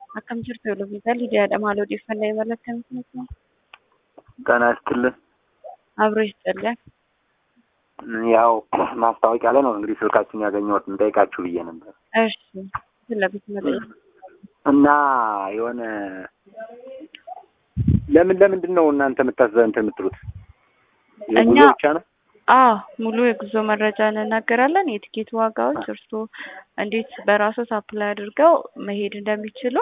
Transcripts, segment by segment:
Akkam jirtu Lubbisaa Lidiyaadha. Maal odeeffannoo imala akkamitti nuti? ጤና ይስጥልን። አብሮ ይስጥልን። ያው ማስታወቂያ ላይ ነው እንግዲህ ስልካችን ያገኘሁት እንጠይቃችሁ ብዬ ነበር እሺ ስለቤት መጠየቅ እና የሆነ ለምን ለምንድን ነው እናንተ የምታዘ እንትን የምትሉት የጉዞ እኛ- ብቻ ነው? አዎ ሙሉ የጉዞ መረጃ እንናገራለን። የትኬት ዋጋዎች እርስዎ እንዴት በራስዎት አፕላይ አድርገው መሄድ እንደሚችሉ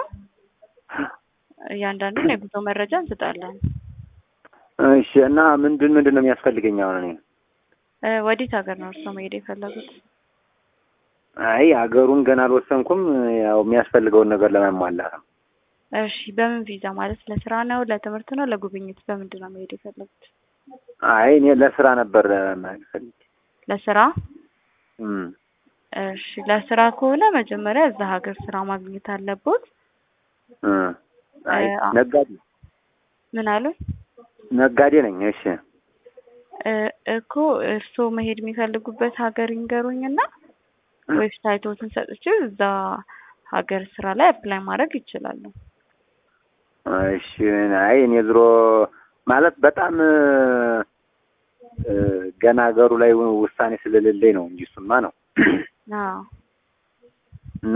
እያንዳንዱን የጉዞ መረጃ እንሰጣለን። እሺ እና ምንድን ምንድን ነው የሚያስፈልገኝ አሁን እኔ? እ ወዴት ሀገር ነው እርስዎ መሄድ የፈለጉት? አይ ሀገሩን ገና አልወሰንኩም። ያው የሚያስፈልገውን ነገር ለማሟላት ነው። እሺ በምን ቪዛ ማለት ለስራ ነው፣ ለትምህርት ነው፣ ለጉብኝት? በምንድን ነው መሄድ የፈለጉት? አይ እኔ ለስራ ነበር መሄድ ፈልጌ። ለስራ እም፣ እሺ ለስራ ከሆነ መጀመሪያ እዛ ሀገር ስራ ማግኘት አለቦት። እ፣ አይ እ፣ አ- ነጋዴ ምን አሉ? ነጋዴ ነኝ። እሺ እ፣ እኮ እርስዎ መሄድ የሚፈልጉበት ሀገር ይንገሩኝና ዌብሳይቶትን ሰጥቼ እዛ ሀገር ስራ ላይ አፕላይ ማድረግ ይችላሉ። እሺ አይ እኔ ዝሮ ማለት በጣም እ፣ እ፣ ገና ሀገሩ ላይ ውሳኔ ስለሌለኝ ነው እንጂ እሱማ ነው አዎ እና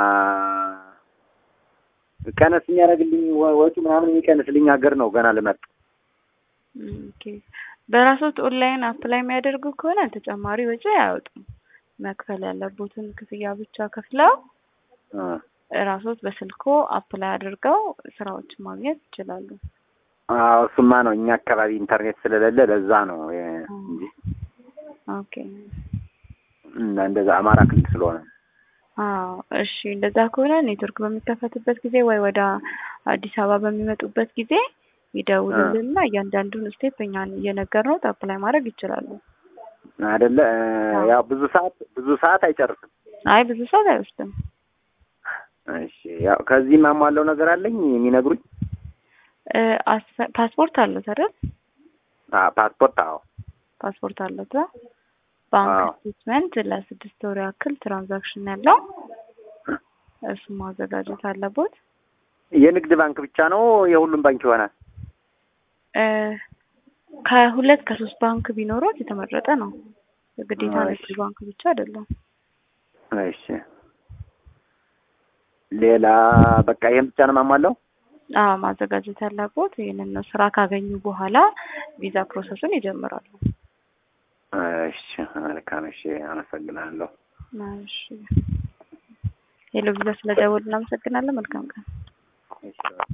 ቀነስ የሚያደርግልኝ ወ- ወጪ ምናምን የሚቀንስልኝ ሀገር ነው ገና ልመርጥ። ኦኬ። በራስዎት ኦንላይን አፕላይ የሚያደርጉ ከሆነ ተጨማሪ ወጪ አያወጡም። መክፈል ያለቦትን ክፍያ ብቻ ከፍለው እ፣ ራስዎት በስልኮ አፕላይ አድርገው ስራዎችን ማግኘት ይችላሉ። አዎ እሱማ ነው እኛ አካባቢ ኢንተርኔት ስለሌለ ለዛ ነው እ፣ እንጂ ኦኬ። እና እንደዛ አማራ ክልል ስለሆነ አዎ እሺ፣ እንደዛ ከሆነ ኔትወርክ በሚከፈትበት ጊዜ ወይ ወደ አዲስ አበባ በሚመጡበት ጊዜ ይደውሉልንና እያንዳንዱን ስቴፕ እኛን እየነገርነው አፕላይ ማድረግ ይችላሉ። አይደለ እ፣ ያው ብዙ ሰዓት ብዙ ሰዓት አይጨርስም። አይ ብዙ ሰዓት አይወስድም። እሺ ያው ከዚህ ማሟለው ነገር አለኝ የሚነግሩኝ እ፣ አስፈ- ፓስፖርት አለት አይደል? አ ፓስፖርት አዎ ፓስፖርት አለት። ባንክ አዎ። ስቴትመንት ለስድስት ወር ያክል ትራንዛክሽን ያለው እሱን ማዘጋጀት አለቦት። የንግድ ባንክ ብቻ ነው የሁሉም ባንክ ይሆናል? እ፣ ከሁለት ከሶስት ባንክ ቢኖሩት የተመረጠ ነው። ግዴታ እሺ። ንግድ ባንክ ብቻ አይደለም። እሺ ሌላ በቃ ይሄን ብቻ ነው የማሟላው? አዎ ማዘጋጀት ያለቦት ይህንን ነው። ስራ ካገኙ በኋላ ቪዛ ፕሮሰሱን ይጀምራሉ። እሺ መልካም። እሺ አመሰግናለሁ። እሺ ሄሎ ቪዛ ስለደወሉ እናመሰግናለን። መልካም ቀን። እሺ